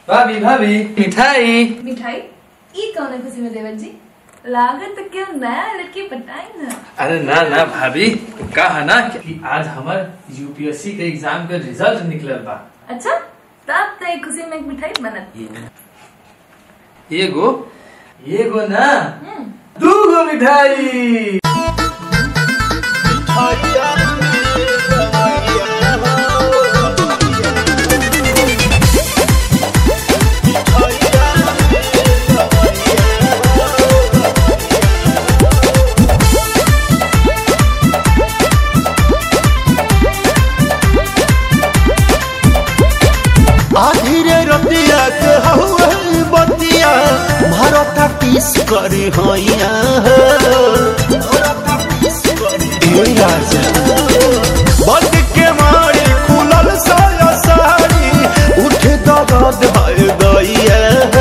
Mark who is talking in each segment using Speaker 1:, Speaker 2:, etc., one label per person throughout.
Speaker 1: भाभी भाभी मिठाई
Speaker 2: मिठाई ई कौन खुशी में देवर जी लागत क्यों नया लड़की पटाई ना
Speaker 1: अरे ना ना भाभी कहा ना कि आज हमार यूपीएससी के एग्जाम के रिजल्ट निकलल बा
Speaker 2: अच्छा तब तो एक खुशी में एक मिठाई बनत
Speaker 1: एगो एगो ना
Speaker 2: हम्म,
Speaker 1: दूगो मिठाई
Speaker 3: आधीरे रतिया के हउए बतिया भरता किस करी हैया ए राजा बंद के मारी खुलल साया साड़ी उठे दर्द है गइया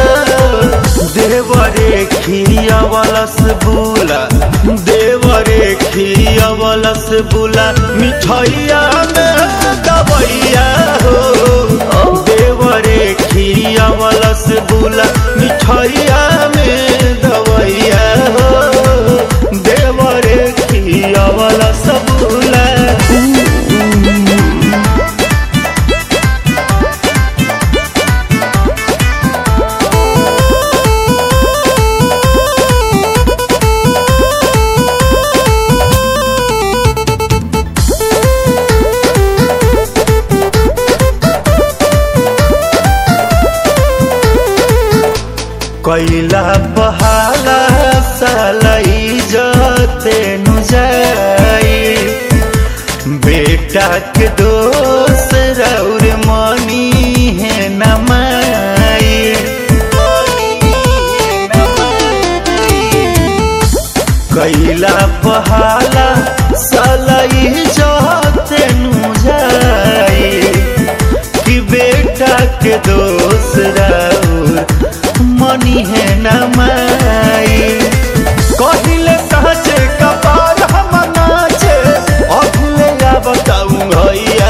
Speaker 3: देवरे खिया वालस बुला देवरे खिया वालस बुला मिठाइया में दबैया हो देवरे खिया वालस बुला मिठाइया में दबैया हो देवरे खिया वालस बुला कैला बहाला सलाई जते नु जाई बेटा के दोस्त रौर मनी है नमाई कैला बहाला सलाई जते नु जाई कि बेटा के दोस्त रौर मनी है न माई कहिले साचे कपार हम नाचे अगले या बताऊं भैया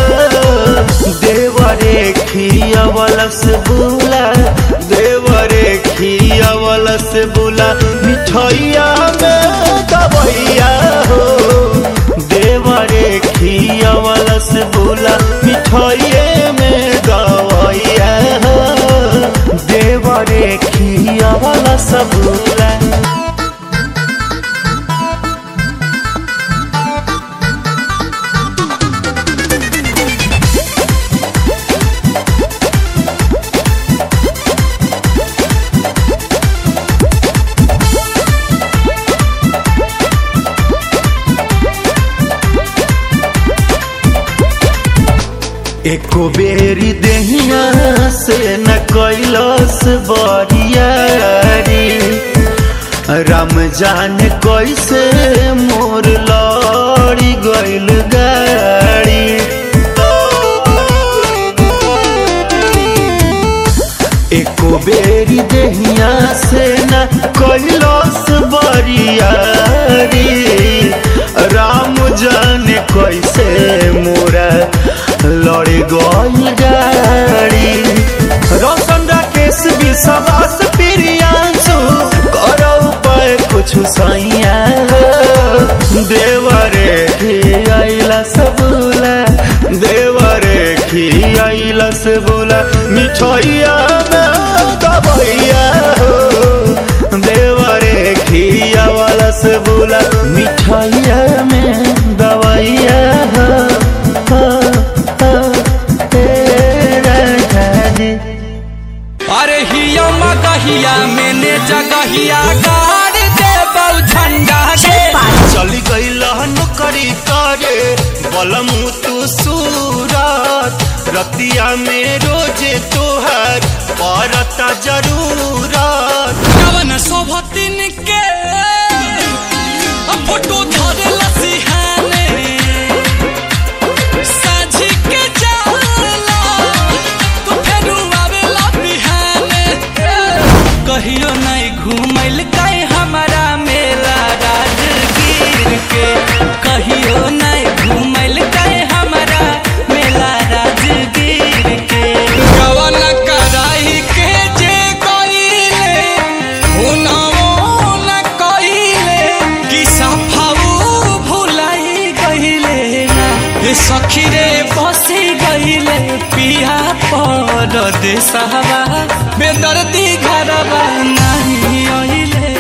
Speaker 3: देवरे खिया वलस बुला देवरे खिया वलस बुला मिठाइया में दबैया हो देवरे खिया वलस बुला मिठाइये में दबैया हो देवरे खिया वाला सबूला एको बेरी देहिया से न कैलस बरियारी राम जान कैसे मोर लड़ी गइल गाड़ी एको बेरी देहिया से न कैलस बरियारी राम जाने कैसे मोरा लड़ गइल गाड़ी रोशन राकेश विश्वास प्रियांशु करो उपाय कुछ सैया देवरे खियाइला सबूला देवरे खियाइला सबूला मिठाइया में दबैया हो देवरे खिया वाला सबूला मिठाइया में दबैया हो हो, हो, तेरा जाने।
Speaker 4: अरे हिया मगहिया मैंने जगहिया गाड़ दे बल झंडा के
Speaker 3: चली गई नौकरी करे बलमु तू सूरत रतिया में रोजे तोहर पड़ता जरूरत
Speaker 4: कवन शोभतिन के फोटो धरे लसिहाने साझी के जाला तू फेरू आवेला बिहाने कहियो नहीं घूमैल काहे हमारा मेला राजगीर के कहियो नहीं घूमैल काहे हमारा मेला राजगीर के कवन कराई परदेसवा बेदर्दी घरवा नहीं अइले